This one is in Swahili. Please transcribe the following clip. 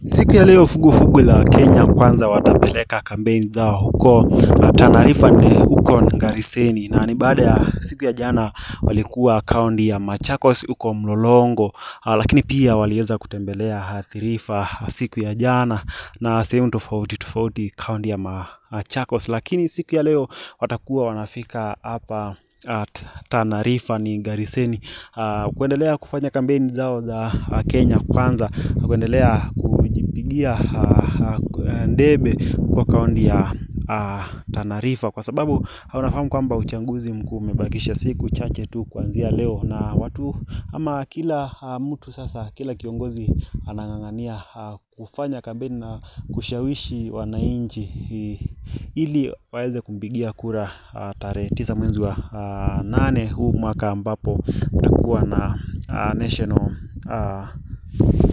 Siku ya leo vuguvugu la Kenya kwanza watapeleka kampeni zao huko Tana River huko Gariseni na ni baada ya siku ya jana walikuwa kaunti ya Machakos huko Mlolongo lakini pia waliweza kutembelea Athi River siku ya jana na sehemu tofauti tofauti kaunti ya Machakos lakini siku ya leo watakuwa wanafika hapa Tana River ni Gariseni kuendelea kufanya kampeni zao za Kenya kwanza kuendelea kujipigia debe kwa kaunti ya Tana River kwa sababu unafahamu kwamba uchaguzi mkuu umebakisha siku chache tu kuanzia leo na watu ama kila mtu sasa kila kiongozi anang'ang'ania kufanya kampeni na kushawishi wananchi ili waweze kumpigia kura tarehe tisa mwezi wa nane huu mwaka ambapo kutakuwa na national.